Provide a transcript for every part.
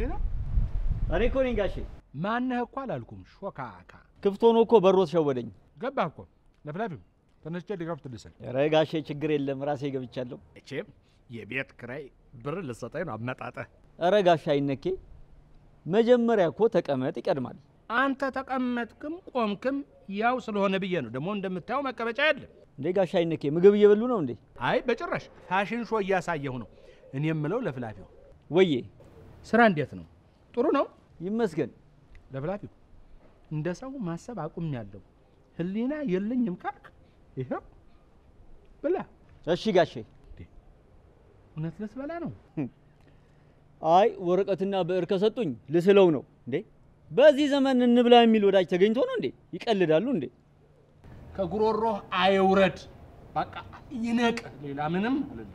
እዚህ ነው። እኔ እኮ ነኝ ጋሼ። ማነህ እኮ አላልኩም። ሾካካ ክፍት ሆኖ እኮ በሮት ሸወደኝ። ገባህ እኮ ለፍላፊው ተነስቼ ሊከፍት ልስል ኧረ ጋሼ ችግር የለም ራሴ ገብቻለሁ። እቼም የቤት ክራይ ብር ልሰጠኝ ነው አመጣጠህ። ኧረ ጋሼ አይነኬ፣ መጀመሪያ እኮ ተቀመጥ ይቀድማል። አንተ ተቀመጥክም ቆምክም ያው ስለሆነ ብዬ ነው። ደግሞ እንደምታየው መቀመጫ የለም። እንዴ ጋሼ አይነኬ ምግብ እየበሉ ነው እንዴ? አይ በጭራሽ ፋሽን ሾ እያሳየሁ ነው። እኔ የምለው ለፍላፊው ወዬ ስራ እንዴት ነው? ጥሩ ነው ይመስገን። ለፍላፊው እንደ ሰው ማሰብ አቁም ያለው ህሊና የለኝም ካልክ ይኸው ብላ። እሺ ጋሼ። እውነት ልትበላ ነው? አይ ወረቀትና ብዕር ከሰጡኝ ልስለው ነው እንዴ። በዚህ ዘመን እንብላ የሚል ወዳጅ ተገኝቶ ነው እንዴ? ይቀልዳሉ እንዴ? ከጉሮሮህ አይውረድ፣ በቃ ይነቅ። ሌላ ምንም አይደለም።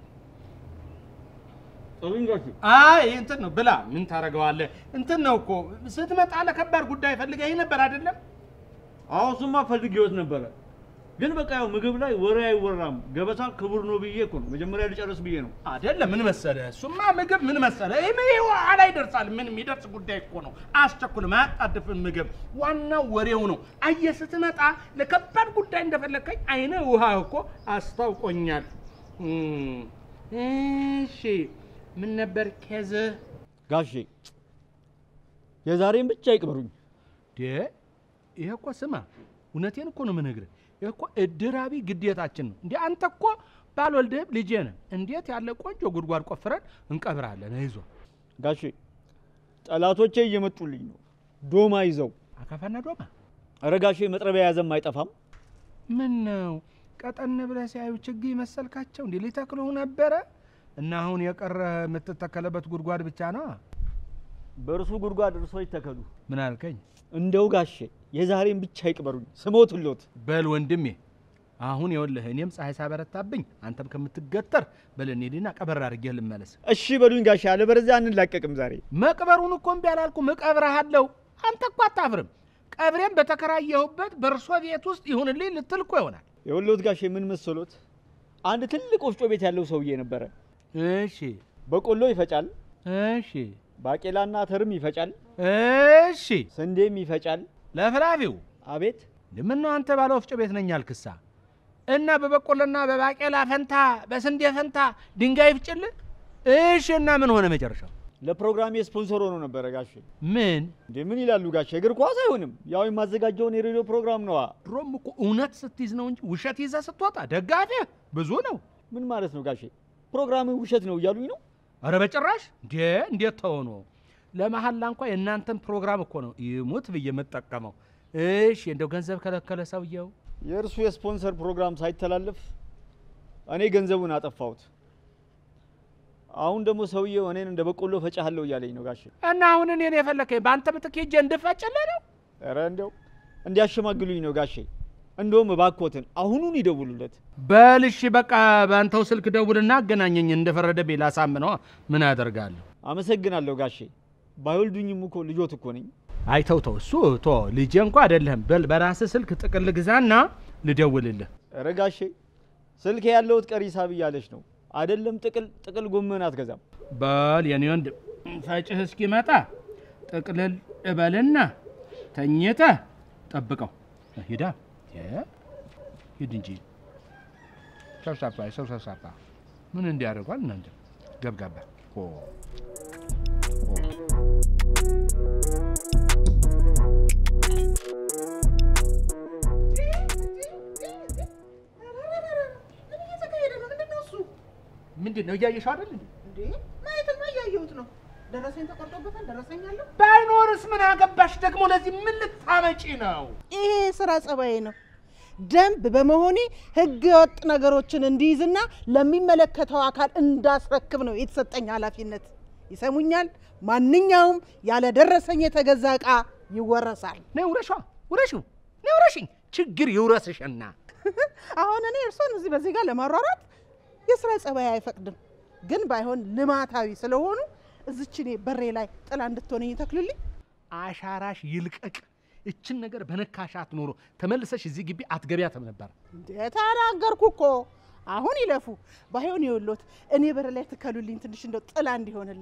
አይ እንትን ነው ብላ። ምን ታደርገዋለህ? እንትን ነው እኮ ስትመጣ ለከባድ ጉዳይ ፈልገህ ነበር አይደለም? አዎ እሱማ ፈልጌዎት ነበረ፣ ግን በቃ ያው ምግብ ላይ ወሬ አይወራም። ገበታ ክቡር ነው ብዬ እኮ ነው መጀመሪያ ልጨርስ ብዬ ነው። አይደለም ምን መሰለህ፣ እሱማ ምግብ ምን መሰለህ፣ ይሄ ይሄ ኋላ ይደርሳል። ምን የሚደርስ ጉዳይ እኮ ነው። አስቸኩል ማያጣድፍን ምግብ፣ ዋናው ወሬው ነው። አየህ ስትመጣ ለከባድ ጉዳይ እንደፈለግከኝ አይነ ውሃ እኮ አስታውቆኛል። እም፣ እሺ ምን ነበር ኬዝህ? ጋሼ የዛሬን ብቻ ይቅበሩኝ። ዴ ይሄ እኮ ስማ፣ እውነቴን እኮ ነው የምነግርህ። ይሄ እኮ እድራቢ ግዴታችን ነው። እንዴ አንተ እኮ ባልወልድህም ልጄ ነህ። እንዴት ያለ ቆንጆ ጉድጓድ ቆፍረን እንቀብራለን። አይዞህ ጋሼ ጠላቶቼ እየመጡልኝ ነው፣ ዶማ ይዘው። አካፋና ዶማ ኧረ ጋሼ መጥረቢያ የያዘም አይጠፋም። ምን ነው ቀጠን ብለህ ሲያዩ ችግኝ መሰልካቸው? እንዴ ሊተክሉህ ነበረ እና አሁን የቀረ የምትተከለበት ጉድጓድ ብቻ ነው። በእርሱ ጉድጓድ እርሶ ይተከሉ። ምን አልከኝ? እንደው ጋሼ የዛሬን ብቻ ይቅበሩኝ፣ ስሞትሎት። በል ወንድሜ አሁን ይኸውልህ እኔም ፀሐይ ሳበረታብኝ አንተም ከምትገተር በል እንሂድና ቀበር አድርጌህ ልመለስ። እሺ በሉኝ ጋሼ፣ አለበለዚያ አንላቀቅም ዛሬ። መቅበሩን እኮ እምቢ አላልኩም፣ እቀብርሃለሁ። አንተ እኮ አታፍርም። ቀብሬም በተከራየሁበት በእርሶ ቤት ውስጥ ይሁንልኝ ልትል እኮ ይሆናል። የወሎት ጋሼ ምን መሰሎት፣ አንድ ትልቅ ወፍጮ ቤት ያለው ሰውዬ ነበረ። እሺ በቆሎ ይፈጫል፣ እሺ ባቄላና አተርም ይፈጫል፣ እሺ ስንዴም ይፈጫል። ለፍላፊው አቤት ምነው አንተ ባለ ወፍጮ ቤት ነኝ አልክሳ እና በበቆሎና በባቄላ ፈንታ በስንዴ ፈንታ ድንጋይ ይፍጭልህ? እሺ እና ምን ሆነ መጨረሻው? ለፕሮግራሜ ስፖንሰር ሆኖ ነበረ ጋሼ። ምን እንዴ ምን ይላሉ ጋሼ? እግር ኳስ አይሆንም፣ ያው የማዘጋጀውን የሬዲዮ ፕሮግራም ነዋ። ድሮም እኮ እውነት ስትይዝ ነው እንጂ ውሸት ይዘህ ስትወጣ ደጋፊህ ብዙ ነው። ምን ማለት ነው ጋሼ? ፕሮግራም ውሸት ነው እያሉኝ ነው? አረ በጭራሽ እንዴ! እንዴት ተሆኖ ለመሀላ እንኳ የእናንተን ፕሮግራም እኮ ነው ይሙት ብዬ የምጠቀመው። እሺ እንደው ገንዘብ ከለከለ ሰውየው? የእርሱ የስፖንሰር ፕሮግራም ሳይተላለፍ እኔ ገንዘቡን አጠፋሁት። አሁን ደግሞ ሰውየው እኔን እንደ በቆሎ ፈጫለሁ እያለኝ ነው ጋሼ። እና አሁን እኔን የፈለከኝ በአንተ ምትክ ሄጄ እንድፈጭልህ ነው? ኧረ እንዲያው እንዲያሸማግሉኝ ነው ጋሼ። እንደውም እባክዎትን አሁኑን ይደውሉለት። በል እሺ በቃ በአንተው ስልክ ደውልና አገናኘኝ። እንደፈረደብኝ ላሳምነዋ ምን አደርጋለሁ? አመሰግናለሁ ጋሼ። ባይወልዱኝም እኮ ልጆት እኮ ነኝ። አይ ተው ተው፣ እሱ ቶ ልጄ እንኳ አይደለህም። በል በራስህ ስልክ ጥቅል ግዛና ልደውልልህ። ኧረ ጋሼ ስልክ ያለውት ቀሪ ሂሳብ እያለች ነው አይደለም። ጥቅል ጥቅል ጎመን አትገዛም። በል የኔ ወንድ ፈጭህ እስኪመጣ ጥቅልል እበልና ተኝተህ ጠብቀው። ሂዳ ሂድ እንጂ ሰብሳባ ሰው ሰብሳባ ምን እንዲያደርጓል እናንተ ገብጋባ ኦ፣ ኦ። ምን እየተካሄደ ነው? ምንድን ነው እሱ? ምንድን ነው እያየሽው አይደል እንዴ? እንዴ ማየትማ እያየሁት ነው። ደረሰኝ ተቆርጦበታል። ደረሰኝ አለው። ባይኖርስ ምን አገባሽ ደግሞ? ለዚህ ምን ልታመጪ ነው? ይሄ ስራ ጸባዬ ነው። ደንብ በመሆኔ ህገ ወጥ ነገሮችን እንዲይዝና ለሚመለከተው አካል እንዳስረክብ ነው የተሰጠኝ ኃላፊነት። ይሰሙኛል? ማንኛውም ያለ ደረሰኝ የተገዛ ዕቃ ይወረሳል። ነይ ውረሿ፣ ውረሽው፣ ነይ ውረሽኝ። ችግር ይውረስሽና አሁን እኔ እርሶን እዚህ በዚህ ጋር ለማሯሯጥ የስራ ጸባይ አይፈቅድም። ግን ባይሆን ልማታዊ ስለሆኑ እዚች እኔ በሬ ላይ ጥላ እንድትሆነኝ ይተክሉልኝ። አሻራሽ ይልቀቅ። እችን ነገር በነካሻት ኖሮ ተመልሰሽ እዚህ ግቢ አትገቢያትም ነበር። እንዴ ተናገርኩ እኮ። አሁን ይለፉ ባይሆን ይወሎት እኔ በር ላይ ትከሉልኝ ትንሽ እንደው ጥላ እንዲሆንልኝ።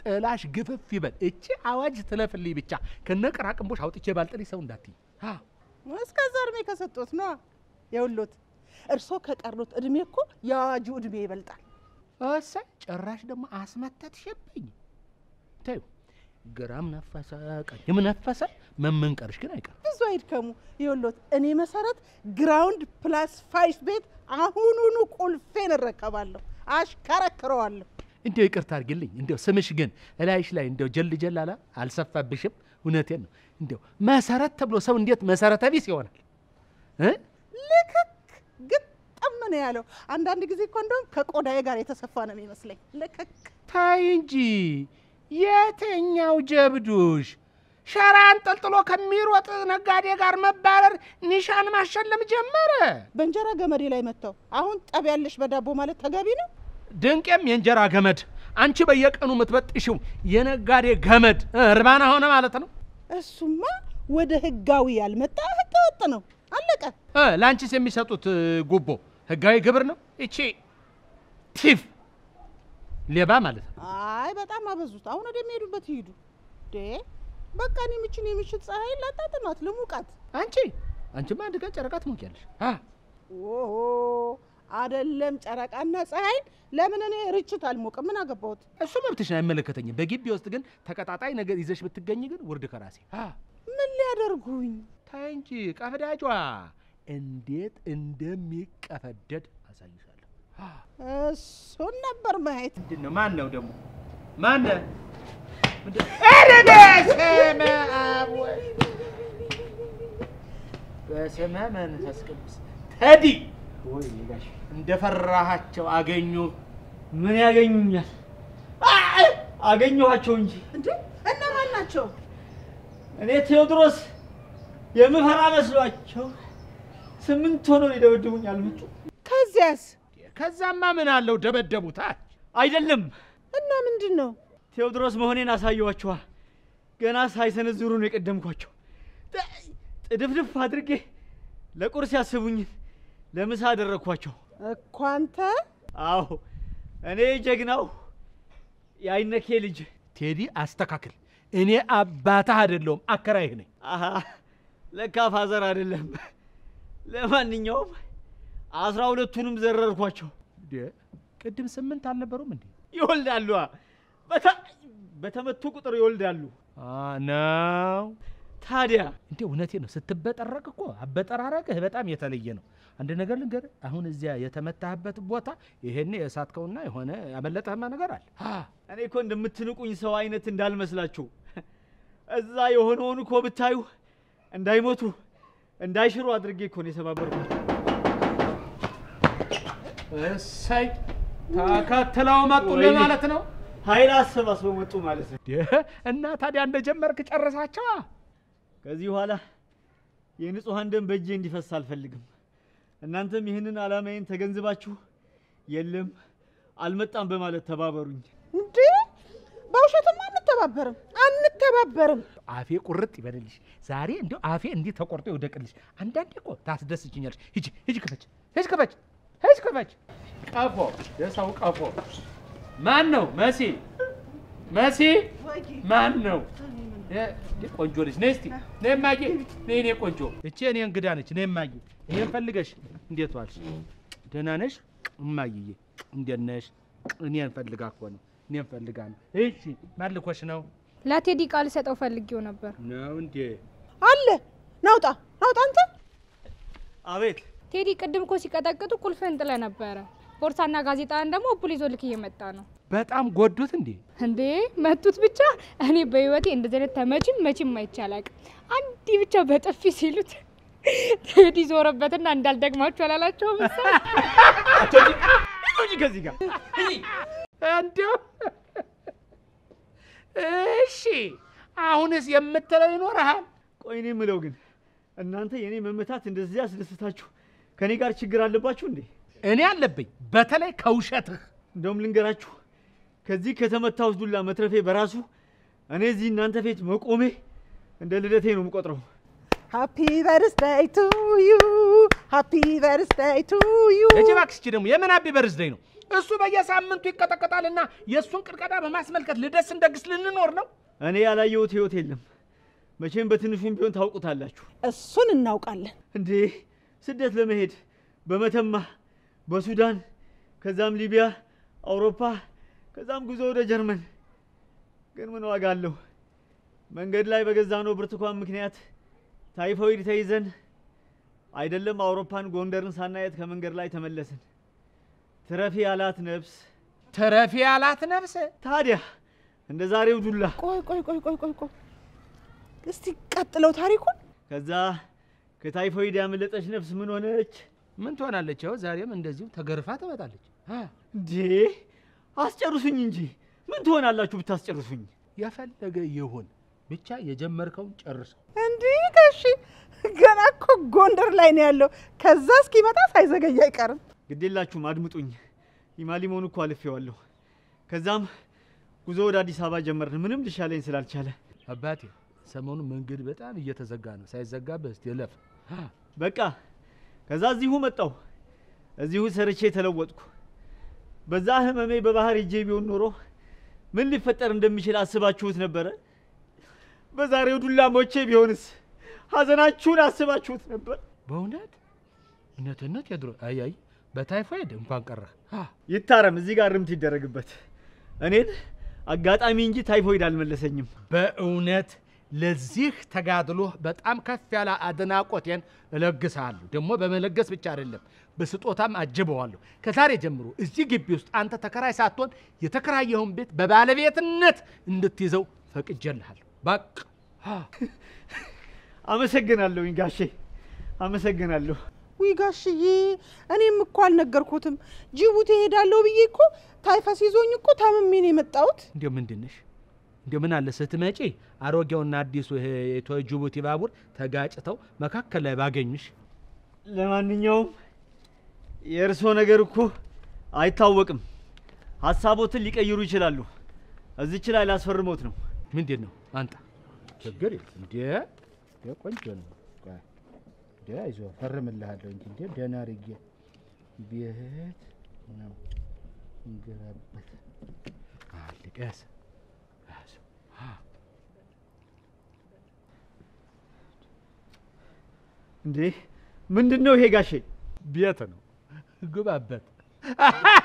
ጥላሽ ግፍፍ ይበል። እቺ አዋጅ ትለፍልኝ ብቻ ከነቅራቅንቦሽ አውጥቼ ባልጥልሽ ሰው እንዳትይ። አዎ እስከዛ እድሜ ከሰጡት ነዋ። የውሎት እርሶ ከቀሩት እድሜ እኮ የአዋጁ እድሜ ይበልጣል። እሰይ ጭራሽ ደግሞ አስመተትሽብኝ። ተይው ግራም ነፈሰ ቀኝም ነፈሰ መመንቀርሽ ግን አይቀርም። ብዙ አይድከሙ። የውሎት እኔ መሰረት ግራውንድ ፕላስ ፋይቭ ቤት አሁኑኑ ቁልፌን እረከባለሁ፣ አሽከረክረዋለሁ። እንዲያው ይቅርታ አድርጊልኝ። እንዲያው ስምሽ ግን እላይሽ ላይ እንዲያው ጀል ጀል አላ አልሰፋብሽም? እውነቴን ነው። እንዲያው መሰረት ተብሎ ሰው እንዴት መሰረተ ቢስ ይሆናል እ ልክክ ግጥም ነው ያለው። አንዳንድ ጊዜ እኮ እንደውም ከቆዳዬ ጋር የተሰፋ ነው የሚመስለኝ። ልክክ ታይ እንጂ የትኛው ጀብዱሽ ሸራ አንጠልጥሎ ከሚሮጥ ነጋዴ ጋር መባረር ኒሻን ማሸለም ጀመረ። በእንጀራ ገመዴ ላይ መጥተው አሁን ጠብ ያለሽ በዳቦ ማለት ተገቢ ነው? ድንቄም የእንጀራ ገመድ አንቺ በየቀኑ የምትበጥሽው የነጋዴ ገመድ እ እርባና ሆነ ማለት ነው። እሱማ ወደ ህጋዊ ያልመጣ ህገ ወጥ ነው። አለቀ። እ ለአንቺስ የሚሰጡት እ, ጉቦ ህጋዊ ግብር ነው። ይቺ ቲፍ ሌባ ማለት ነው። አይ በጣም አበዙት። አሁን ወደሚሄዱበት ይሄዱ። ዴ በቃ እኔ ምችን የምሽት ፀሐይ ላጣጥማት ልሙቃት። አንቺ አንቺማ አንድ ቀን ጨረቃ ትሞቂያለሽ። አ ኦሆ አደለም ጨረቃና ፀሐይን ለምን እኔ ርችት አልሞቅም? ምን አገባሁት? እሱ መብትሽን አይመለከተኝም። በግቢ ውስጥ ግን ተቀጣጣይ ነገር ይዘሽ ብትገኝ ግን ውርድ ከራሴ አ ምን ሊያደርጉኝ? ታይ እንጂ ቀፍዳጇ እንዴት እንደሚቀፈደድ አሳይሻለሁ። አ እሱን ነበር ማየት። ምንድን ነው? ማን ነው ደግሞ? ማን ነው? ምንድን- ኧረ በስመ አብ ወልድ በስመ መንፈስ ቅዱስ ተዲ ወይ ጋሽ እንደፈራሃቸው አገኙ። ምን ያገኙኛል? አገኘኋቸው እንጂ እንዴ እነማን ናቸው? እኔ ቴዎድሮስ የምፈራ መስሏቸው ስምንት ሆነው ሊደበድቡኝ አልመጡ። ከዚያስ ከዛማ ምን አለው ደበደቡታ። አይደለም እና ምንድን ነው? ቴዎድሮስ መሆኔን አሳየኋቸዋ። ገና ሳይሰነዝሩ ነው የቀደምኳቸው። ጥ- ጥድፍድፍ አድርጌ ለቁርስ ያስቡኝን ለምሳ አደረግኳቸው። እኮ አንተ አዎ እኔ ጀግናው የአይነኬ ልጅ ቴዲ አስተካክል። እኔ አባትህ አይደለሁም አከራይህ ነኝ። አሃ ለካ ፋዘር አይደለም። ለማንኛውም አስራ ሁለቱንም ዘረርኳቸው። እንዴ ቅድም ስምንት አልነበሩም እንዴ? ይወልዳሉ። በተ- በተመቱ ቁጥር ይወልዳሉ። አ ነው ታዲያ እንዴ እውነቴ ነው። ስትበጠረቅ እኮ አበጠራረቅህ በጣም የተለየ ነው። አንድ ነገር ልንገርህ፣ አሁን እዚያ የተመታህበት ቦታ ይሄኔ የሳትከውና የሆነ ያመለጠህማ ነገር አለ። አ እኔ እኮ እንደምትንቁኝ ሰው አይነት እንዳልመስላችሁ እዛ የሆነውን እኮ ብታዩ እንዳይሞቱ እንዳይሽሩ አድርጌ እኮ ነው የሰባበርኳቸው። እሰይ ተከትለው መጡልህ ወይኔ። ማለት ነው። ኃይል አሰባስበው መጡ ማለት ነው። እንዴ እና ታዲያ እንደጀመርክ ጨርሳቸዋ። ከዚህ በኋላ የንጹሐን ደም በእጄ እንዲፈስ አልፈልግም። እናንተም ይህንን ዓላማዬን ተገንዝባችሁ የለም አልመጣም በማለት ተባበሩኝ። እንዴ በውሸትም አንተባበርም አንተባበርም። አፌ ቁርጥ ይበልልሽ። ዛሬ እንዲያው አፌ እንዲህ ተቆርጦ ይውደቅልሽ። አንዳንዴ እኮ ታስደስችኛለሽ። ሂጂ ሂጂ፣ ክፈች፣ ሂጂ፣ ክፈች፣ ሂጂ፣ ክፈች። ቀፎ የሰው ቀፎ ማን ነው? መሲ መሲ ማን ነው? እ- እንዴ ቆንጆ ልጅ ነይ እስቲ ነይ እማዬ፣ ነይ እኔ ቆንጆ። እቺ እኔ እንግዳ ነች። ነይ እማዬ። ይሄን ፈልገሽ እንዴት ዋልሽ? ደህና ነሽ እማዬ? እንዴት ነሽ? እኔን ፈልጋ እኮ ነው። እኔን ፈልጋ ነው። እሺ ማን ልኮሽ ነው? ለቴዲ ቃል ሰጠው ፈልጌው ነበር። ነው እንዴ? አለ ናውጣ ናውጣ አንተ አቤት ቴዲ ቅድም እኮ ሲቀጠቅጡ ቁልፍህን ጥለህ ነበረ። ቦርሳና ጋዜጣን ደግሞ እቡል ይዞ ልክ እየመጣ ነው። በጣም ጎዱት እንዴ? እንዴ መቱት ብቻ። እኔ በህይወቴ እንደዚህ አይነት ተመችም መቼም አይቼ አላውቅም። አንዴ ብቻ በጥፊ ሲሉት ቴዲ ዞረበትና እንዳልደግማችሁ አላላቸውም መሰለኝ። እንጂ ከዚህ ጋር እንዲያው እሺ፣ አሁንስ የምትለው ይኖርሃል? ቆይ እኔ የምለው ግን እናንተ የእኔ መመታት እንደዚህ ያስደስታችሁ ከእኔ ጋር ችግር አለባችሁ እንዴ? እኔ አለብኝ፣ በተለይ ከውሸትህ። እንደውም ልንገራችሁ ከዚህ ከተመታሁት ዱላ መትረፌ በራሱ እኔ እዚህ እናንተ ፊት መቆሜ እንደ ልደቴ ነው የምቆጥረው። ሃፒ በርስደይ ቱ ዩ ሃፒ በርስደይ ቱ ዩ እጅ እባክሽ እቺ ደግሞ የምን አቢ በርዝደይ ነው? እሱ በየሳምንቱ ይቀጠቀጣልና የእሱን ቅጥቀጣ በማስመልከት ልደስ እንደግስ ልንኖር ነው። እኔ ያላየሁት ህይወት የለም። መቼም በትንሹም ቢሆን ታውቁታላችሁ። እሱን እናውቃለን። እንዴ ስደት ለመሄድ በመተማ በሱዳን ከዛም ሊቢያ፣ አውሮፓ ከዛም ጉዞ ወደ ጀርመን። ግን ምን ዋጋ አለው? መንገድ ላይ በገዛነው ብርቱካን ምክንያት ታይፎይድ ተይዘን አይደለም አውሮፓን ጎንደርን ሳናየት ከመንገድ ላይ ተመለስን። ትረፊ ያላት ነፍስ ተረፊ ያላት ነፍስ ታዲያ እንደ ዛሬው ዱላ ቆይ ቆይ ቆይ ቆይ ቆይ ቆይ እስቲ ቀጥለው ታሪኩን። ከዛ ከታይፎይድ ያመለጠች ነፍስ ምን ሆነች? ምን ትሆናለች? ያው ዛሬም እንደዚሁ ተገርፋ ትመጣለች። አ፣ እንዴ አስጨርሱኝ እንጂ ምን ትሆናላችሁ ብታስጨርሱኝ? የፈለገ ይሁን ብቻ የጀመርከውን ጨርሰው። እንዲህ ጋሺ ገና እኮ ጎንደር ላይ ነው ያለው። ከዛ እስኪመጣ ሳይዘገይ አይቀርም። ግዴላችሁም አድምጡኝ። ኢማሊሞን እኮ አልፌዋለሁ። ከዛም ጉዞ ወደ አዲስ አበባ ጀመርን። ምንም ልሻለኝ ስላልቻለ አባቴ ሰሞኑን መንገድ በጣም እየተዘጋ ነው። ሳይዘጋብህ እስቲ እለፍ። አ፣ በቃ ከዛ እዚሁ መጣሁ። እዚሁ ሰርቼ ተለወጥኩ። በዛ ህመሜ በባህር ሄጄ ቢሆን ኖሮ ምን ሊፈጠር እንደሚችል አስባችሁት ነበረ? በዛሬው ዱላ ሞቼ ቢሆንስ ሀዘናችሁን አስባችሁት ነበር? በእውነት እውነትነት የድሮ አይ አይ በታይፎይድ እንኳን ቀረህ። አ፣ ይታረም፣ እዚህ ጋር ርምት ይደረግበት። እኔን አጋጣሚ እንጂ ታይፎይድ አልመለሰኝም። በእውነት ለዚህ ተጋድሎህ በጣም ከፍ ያለ አድናቆቴን እለግስሃለሁ። ደግሞ በመለገስ ብቻ አይደለም በስጦታም አጅበዋለሁ። ከዛሬ ጀምሮ እዚህ ግቢ ውስጥ አንተ ተከራይ ሳትሆን የተከራየኸውን ቤት በባለቤትነት እንድትይዘው ፈቅጄልሃለሁ። በቃ አ፣ አመሰግናለሁኝ ጋሼ፣ አመሰግናለሁ። ውይ ጋሽዬ፣ እኔም እኮ አልነገርኩትም። ጅቡቲ እሄዳለሁ ብዬ እኮ ታይፈስ ይዞኝ እኮ ታምሜ ነው የመጣሁት። እንዲያው ምንድን ነሽ? እንዲያው ምን አለ ስትመጪ አሮጌውና አዲሱ ይሄ የኢትዮ ጅቡቲ ባቡር ተጋጭተው መካከል ላይ ባገኙሽ። ለማንኛውም የእርስዎ ነገር እኮ አይታወቅም። ሀሳቦትን ሊቀይሩ ይችላሉ። እዚች ላይ ላስፈርሞት ነው። ምንድን ነው አንጣ ችግር የለም እንዴ እንዴ ቆንጆ ነው ቆይ እንዴ አይዞህ ፈርምልሃለሁ እንጂ እንዴ ደህና አድርጌ ቤት ነው እንገባበት አልቀስ ያዘው እንዴ ምንድን ነው ይሄ ጋሼ? ቤት ነው ግባበት